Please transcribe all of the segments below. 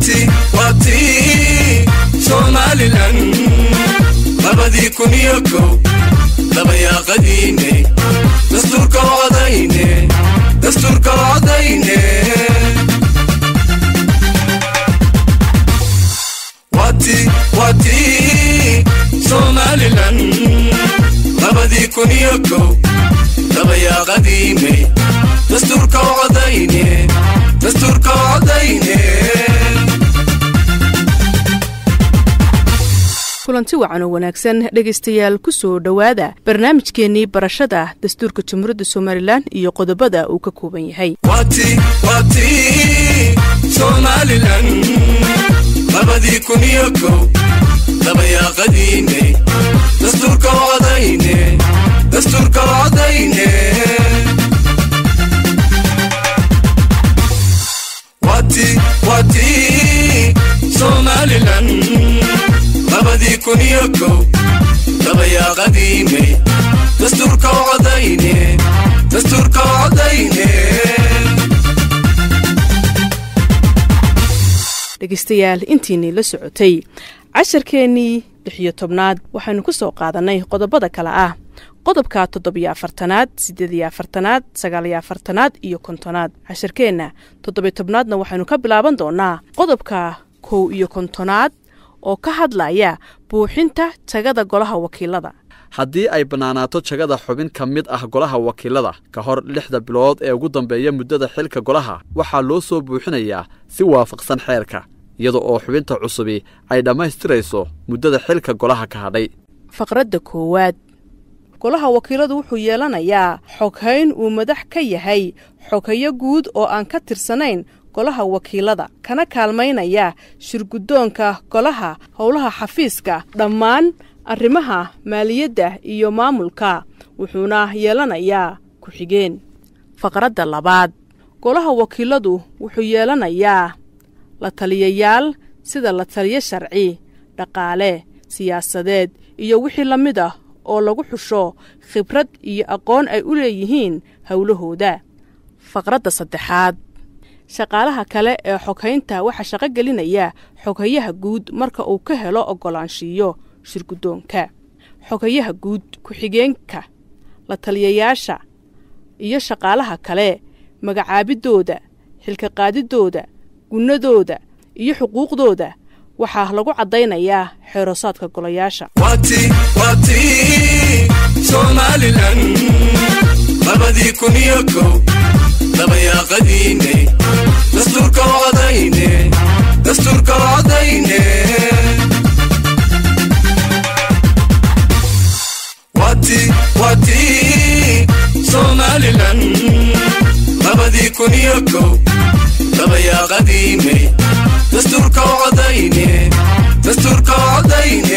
wati wati somalilan labadii kun iyo kow dabayaaqadiine dastuurka odayne dastuurka odayne wati wati somalilan labadii kun iyo kow dabayaaqadiime dastuurka odayne dastuurka odayne kulanti wacan oo wanaagsan dhegaystayaal ku soo dhowaada barnaamijkeennii barashada dastuurka jamhuuriyadda somalilan iyo qodobada uu ka kooban yahay wati wati somalilan labadii kun iyo kow dabayaaqadiine dastuurka odayne dastuurka odayne wati wati somalilan labadii kun iyo kow dabayaaqadiine dastuurka odayne dastuurka odayne dhegaystayaal intiinii la socotay casharkeennii lixiyo tobnaad waxaynu ku soo qaadannay qodobada kale ah qodobka toddobiyo afartanaad siddeediyo afartanaad sagaaliyo afartanaad iyo kontonaad casharkeenna toddobiyo tobnaadna waxaynu ka bilaaban doonnaa qodobka kow iyo kontonaad oo ka hadlaya buuxinta tagada golaha wakiilada haddii ay bannaanaato jagada xubin ka mid ah golaha wakiilada ka hor lixda bilood ee ugu dambeeya muddada xilka golaha waxaa loo soo buuxinayaa si waafaqsan xeerka iyada oo xubinta cusubi ay dhammaystirayso muddada xilka golaha ka hadhay faqradda koowaad golaha wakiiladu wuxuu yeelanayaa xoghayn uu madax ka yahay xoghayo guud oo aan ka tirsanayn golaha wakiilada kana kaalmaynaya shirguddoonka golaha howlaha xafiiska dhammaan arrimaha maaliyadda iyo maamulka wuxuuna yeelanayaa ku-xigeen faqradda labaad golaha wakiiladu wuxuu yeelanayaa la taliyayaal sida la taliyo sharci dhaqaale siyaasadeed iyo wixii la mid ah oo lagu xusho khibrad iyo aqoon ay u leeyihiin howlahooda faqradda saddexaad shaqaalaha kale ee xoghaynta waxaa shaqo gelinaya xoghayaha guud marka uu ka helo oggolaanshiiyo shirguddoonka xogayaha guud ku-xigeenka la taliyayaasha iyo shaqaalaha kale magacaabiddooda xilka qaadiddooda gunnadooda iyo xuquuqdooda waxaa lagu caddaynayaa xeerosaadka golayaasha wati wati somalilan labadii kun iyo kow dabayaaqadiine dastuurka odayne dastuurka odayne wati wati somalilan labadii kun iyo kow dabayaaqadiine dastuurka odayne dastuurka odayne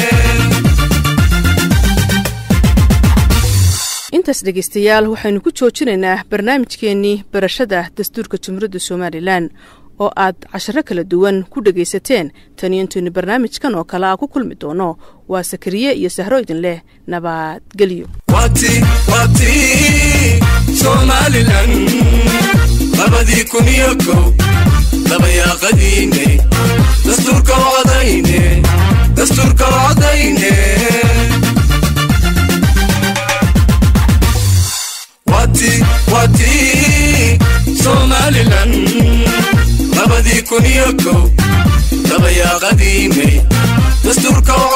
intaas dhegaystayaal waxaynu ku joojinaynaa barnaamijkeennii barashada dastuurka jamhuuriyadda somalilan oo aad casharo kala duwan ku dhegaysateen taniyo intaynu barnaamijkan oo kale a ku kulmi doono waa sakariye iyo sahro idin leh nabadgelyo wati wati somalilan labadii kun iyo kow dabayaaqadiine dastuurka odayne dastuurka odayne wati wati somalilan labadii kun iyo kow dabayaaqadiine dastuurka